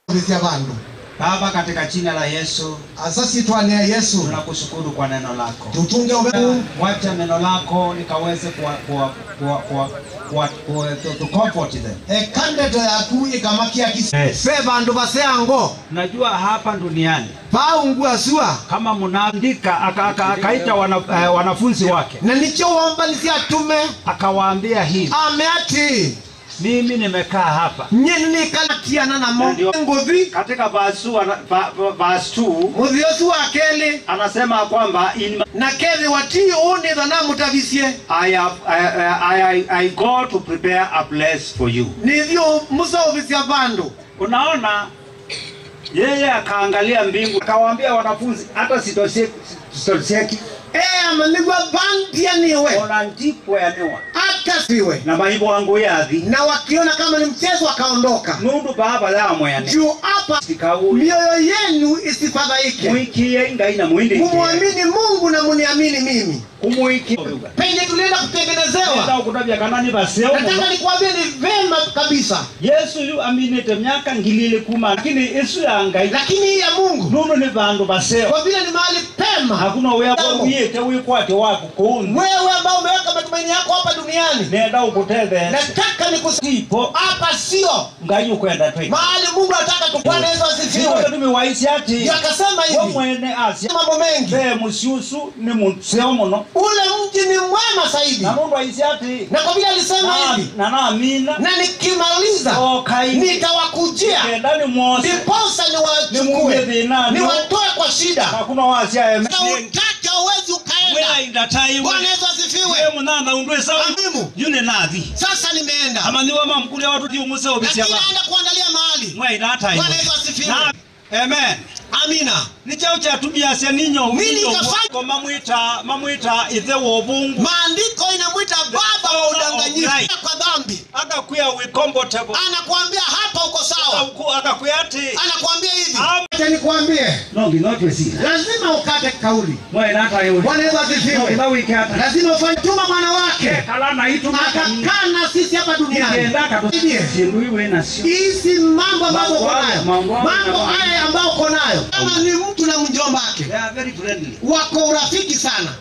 vya vandu Baba, katika jina la Yesu asasi twania yesu tunakushukuru kwa neno lako. tutunge uve Wacha neno lako likaweze kuwa, kuwa, kuwa, kuwa, kuwa, kuwa, to, to comfort them. ekandeto yaku ikamakia kisi Yes. fe vandu vaseango Najua hapa duniani paungua sua kama mnaandika aka- aka- akaita wana, eh, wanafunzi wake na nicho wombanisia tume akawaambia hivi, ameati mimi nimekaa hapa nyeni nikalatiana namo Ndio. nguvi katika verse two ana- va- va- verse 2 muthiosu wa keli anasema kwamba in na kethi watii unitho na mutavisie I, have, I, I, I, I go to prepare a place for you. nithio musauvisia vandu Unaona, yeye akaangalia mbingu akawaambia wanafunzi, hata sitosieki eama nigwa vandia niwe ona ndikwenewa hata siwe na maibo wangu yathi na wakiona kama ni mchezo wakaondoka nundu baba yamwene juu hapa sikau mioyo yenu isifadhaike mwikie ngai na mwindi mumwamini mungu na muniamini mimi kumwiki penye tulienda kutengenezewa kutabya kanani baseo nataka nikuambie ni vema kabisa yesu yu aminite myaka ngilili kuma lakini isu ya ngai lakini hii ya mungu nundu ni vandu baseo kwa vile ni mahali pema hakuna wea Jambo. wiyite wikwate waku kuundu wewe ambao umeweka matumaini yako hapa duniani nenda ukutethese nataka nikusipo ipo hapa sio ngai ukwenda twi mahali mungu anataka tukwana yesu asifiwe tumiwaisi ati Ndio akasema we hivi mwene asya mambo mengi ve musiusu ni museo muno ule mji ni mwema zaidi na mundu aisi ati na kwa vile alisema na- hivi na naamina na nikimaliza okai nitawakujia kenda ni mwose ndiposa Nimuume niwachukue thinani. niwatoe kwa shida hakuna wasya na utaka uwezi ukaenda welainda tai bwana yesu asifiwe munana undwe sawa Amimu. yune nathi sasa nimeenda amaniwa mamkulia watu tiu museo lakini bisya naenda kuangalia mahali mwaina tai bwana yesu asifiwe Na- amen amina ni chao chatumiasya ninyo Nini ninyo ikafanya? ko mamwita mamwita ithe wobungu maandiko inamwita baba wa udanganyifu Right. kwa dhambi akakwia we comfortable anakuambia hapa uko sawa Uku- akakwia ati anakuambia hivi Am- acha nikwambie no nginotwesira lazima ukate kauli mwaina tai bwana yesu asifiwe no wikata lazima ufanye tuma mwana wake kala na itu akakaa na sisi hapa duniani Nikienda katu- Ndiye. Sindu iwe nasio hizi mambo ambayo uko Mambo haya, nayo mambo haya, mambo mambo haya ambayo uko nayo kama ni mtu na mjomba wake they are very friendly wako urafiki sana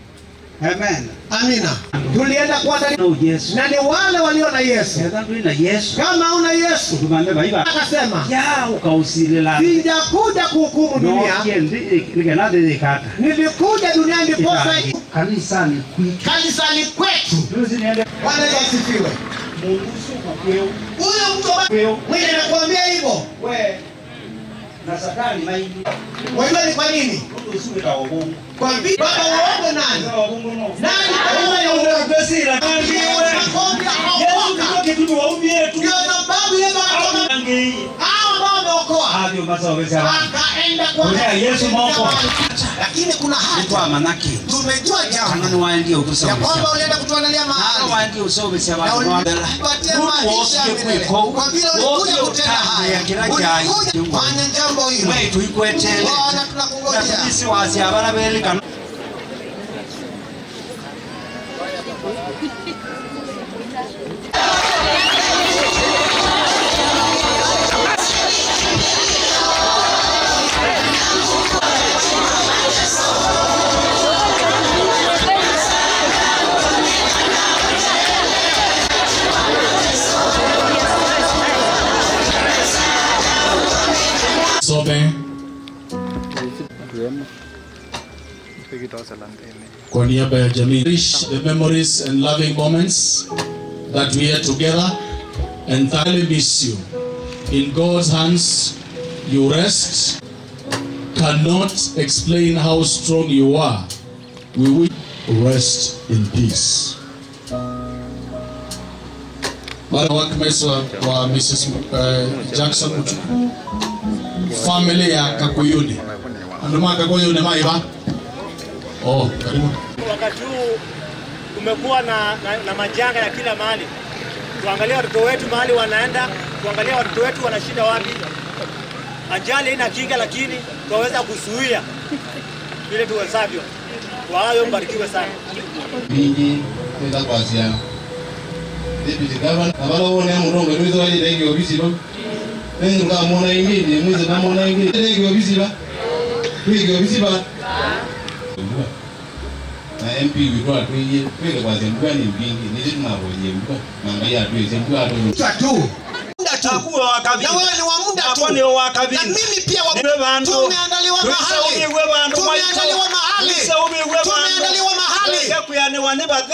amen amina tulienda kuangalia no yesu na ni wale walio na yesu Hetha ndwina yesu kama una yesu tumame baiba akasema ya ukausilila sijakuja kuhukumu dunia nigenathithikata nilikuja duniani ndiposa kanisani kwitu kanisani kwetu juzi niende bwana yesu asifiwe mundu suku kweu huyo mtu ambaye kweu mwenye anakuambia hivyo we na satani maini wajua ni kwa nini mundu usuwita obungu kwa vile baba waogo nani obungu no nani pamoja na Besira Ndiye anakuambia haokoka. kitu waumietu ndio sababu yesu akatoka angei hao ambao wameokoa avyo masaweza akaenda kwa Kulea Yesu moko. lakini kuna haja kwa manaki tumejua jambo kanani waendie ya utusaweza kwamba ulienda kutuandalia mahali waendie usaweza na watu ulipatia maisha ya milele. kwa vile ulikuja kutenda haya ulikuja fanya jambo hilo wetu ikwetele bwana tunakungojea natubisi wasi abana belikana Some kwa niaba ya jamii Cherish the memories and loving moments that we had together and thoroughly miss you in God's hands you rest cannot explain how strong you are we will rest in peace Mara workmates wa, wa Mrs. Uh, Jackson Mutuku family ya Kakuyuni anduma Kakuyuni maiba oh karibu Wakati huu kumekuwa na, na, na majanga ya kila mahali. Tuangalie watoto wetu mahali wanaenda, tuangalie watoto wetu wanashinda wapi. Ajali haina kinga, lakini tunaweza kuzuia vile tuwezavyo. Kwa hayo mbarikiwe sana. bingi kwenda kwasiana deputy governor abalowo ne murongo nizo wali dengi obisi bo Wengi mkamwona ingine, mwizi namwona ingine. Ndege biziba. Ndege biziba. Na MP witwa tuye, tweke kwa zembwa ni mbingi, nisi tunabonye mbwa. Mangalia tuye zembwa tu. Muda tu. Muda tu. Akuwa wakabili. Na wewe ni wa muda tu. Ako ni wa kabili. Na mimi pia wa Niwe bantu. Tumeandaliwa mahali. Tulisaumigwe bantu Tumeandaliwa mahali. Tulisaumigwe bantu. Tumeandaliwa mahali. Tweke kuyaniwa ni bathe.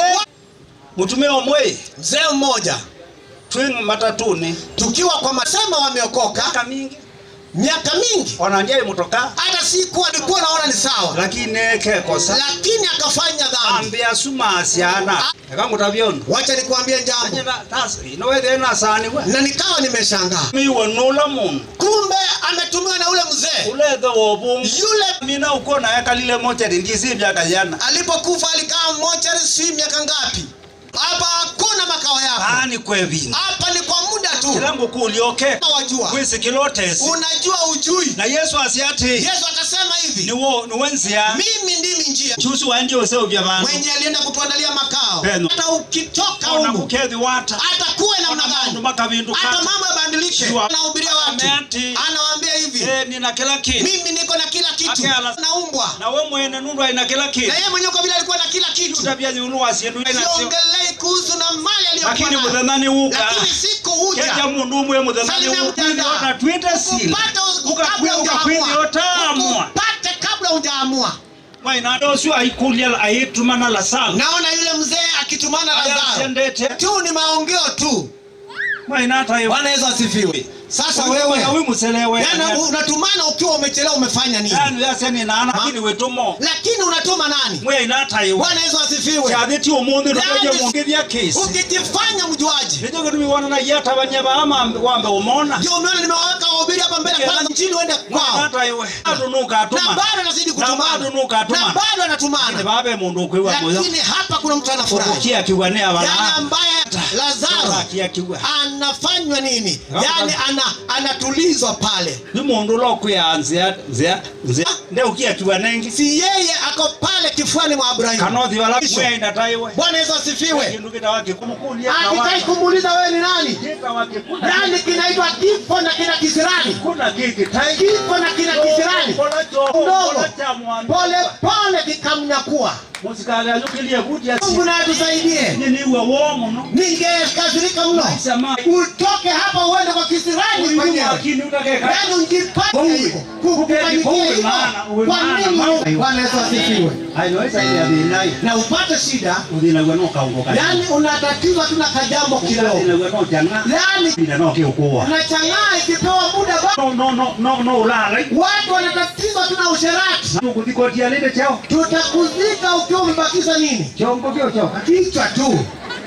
Mutume omwe. Mzee mmoja Twing matatuni. tukiwa kwa masema wameokoka Miaka mingi. miaka mingi, Wananjai mutoka. hata sikuwa nilikuwa naona ni sawa, Lakini kekosa. lakini akafanya dhambi. Ambia suma asiana. Eka mutavyona. Wacha nikuambie jambo, Anyela tasi. Inowethe na sani we. na nikawa nimeshangaa, Miwe nula mundu. kumbe ametumiwa na ule mzee Ulethe wobungu. yule. Mina uko na eka lile moja ndisi vyaka jana. Alipokufa alikaa mochari, si miaka ngapi? Hapa hakuna makao yako, Ani kwevini. hapa ni kwa muda tu. Kilangu kulioke. Kama Wajua, Kwisi kilotesi. unajua ujui. Na Yesu asiati. Yesu akasema hivi, Niwo niwenzia. mimi ndimi njia Chusu wanje useu vya bantu. mwenye alienda kutuandalia makao. Peno. Hata ukitoka Ona humu kukethi wata. hata kuwe namna Ona gani, mandu makavindu hata kati. mambo yabadilike, Jua. anahubiria watu, Ameati. anawaambia hivi, Eh, nina kila kitu. mimi niko na kila kitu, Akela. naumbwa Na we mwene nundu aina kila kitu. na yeye mwenyewe kwa vile alikuwa na kila kitu. Tabia nyulu asiendu ina sio. Siongelei kuhusu na mali aliyokuwa Lakini nayo, muthenani uka. lakini siku huja Keja mundu umwe muthenani Salimia uka. mtandao. Ona twite sili. ukupate Uka kabla uka kwini hujaamua, otamwa. ukupate kabla hujaamua. Mwaina dosu aikulia aitumana la sala. Naona yule mzee akitumana Aya Lazaro sendete. tu, ni maongeo tu. Mwaina hata hiyo. Bwana Yesu asifiwe. Sasa Wewe wewe wewe muselewe. yani unatumana ukiwa umechelewa, umefanya nini? Yani yaseni nana lakini wetumo. Lakini unatuma nani? Mwaina hata hiyo. Bwana Yesu asifiwe. Chathiti umuthi Yani, ndoje mundu ya kesi. Ukijifanya mjuaji, Nijo gutumi wana na yata banyaba ama wambe umona. ndio umeona nimewaweka wahubiri hapa mbele, Yeah. kwanza mjini uende Mwaina kwao, hata hiyo. Adunuka na atuma. bado anazidi Na kutumana, bado nuka na atuma. bado Ni anatumana, babe mundu kwiwa moyo. lakini hapa kuna mtu anafurahi, Kukia kiwane yani abana. ambaye Lazaro Kia kiwa. anafanywa nini? Yani ana anatulizwa pale, Ni mundu lo kuyanzia nzia nzia. Nde ukia kiwanengi. si yeye ako pale kifuani mwa Abrahamu. Kanothi wala Kisha. mwaina taiwe. Bwana Yesu asifiwe. Kindu kitawaki kumukulia. Akitai kumuuliza wewe ni nani? Kitawaki kuna. Nani kinaitwa kifo na kina kisirani? Kuna kiki tai. Kifo na kina kisirani Ndogo. Ndogo. pole pole kikamnyakua. Musikali alukilie kutia Mungu na atusaidie. Nini uwe womo no. Ningekasirika mno Maisha mai. utoke hapa uende kwa kisirani Uyu mwenyewe, makini utakeka. yaani ujipate hivyo kukufanyikia Uwe hivyo. maana, uwe Kwa maana, nini? maana. Bwana Yesu asifiwe. Hainaweza ile ya binai. Na upate shida, Udhina gwe no kaungo kali. yaani unatatizwa tu na kajambo kidogo, Udhina gwe no janga. yaani Udhina no kiukuwa. unachangaa ikipewa muda ba- No no no no no ulala. watu wanatatizwa tu na usherati. Tukutikotia lile chao. Tutakuzika ukiwa umebakiza nini? Chongo kio chao. Kichwa tu.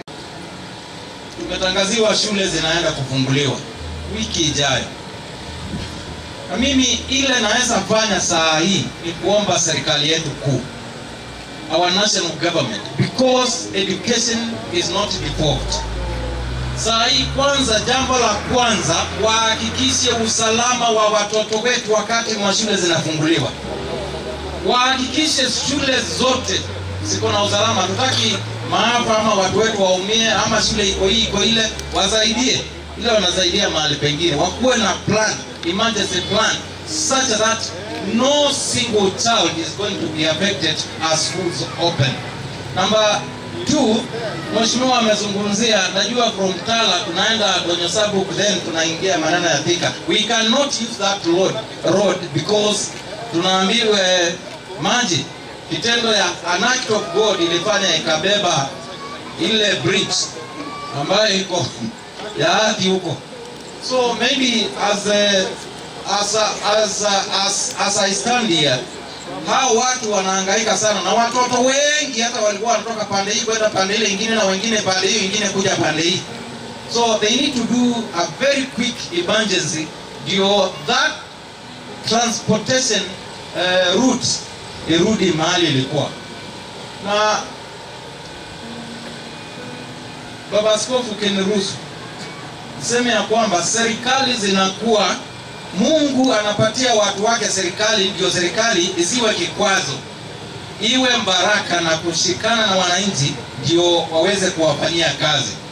tumetangaziwa shule zinaenda kufunguliwa wiki ijayo, na mimi ile naweza fanya saa hii ni kuomba serikali yetu kuu, our national government, because education is not default. Saa hii kwanza, jambo la kwanza, wahakikishe usalama wa watoto wetu wakati mwa shule zinafunguliwa. Wahakikishe shule zote ziko na usalama. Hatutaki maafa ama watu wetu waumie, ama shule iko hii iko ile, wasaidie ile wanasaidia mahali pengine, wakuwe na plan, emergency plan such that no single child is going to be affected as schools open. Number two, Mheshimiwa amezungumzia, najua from Tala tunaenda Donyosabu then tunaingia maneno ya Thika. We cannot use that road, road because tunaambiwa eh, maji kitendo ya an act of God ilifanya ikabeba ile bridge ambayo iko ya ardhi huko. So maybe as a, as a, as a, as, as I stand here hao watu wanahangaika sana na watoto wengi hata walikuwa wanatoka pande hii kwenda pande ile ingine na wengine pande hii wengine kuja pande hii so they need to do a very quick emergency ndio that transportation uh, route irudi mahali ilikuwa na baba askofu ukiniruhusu niseme ya kwamba serikali zinakuwa Mungu anapatia watu wake serikali, ndio serikali isiwe kikwazo, iwe mbaraka na kushikana na wananchi, ndio waweze kuwafanyia kazi.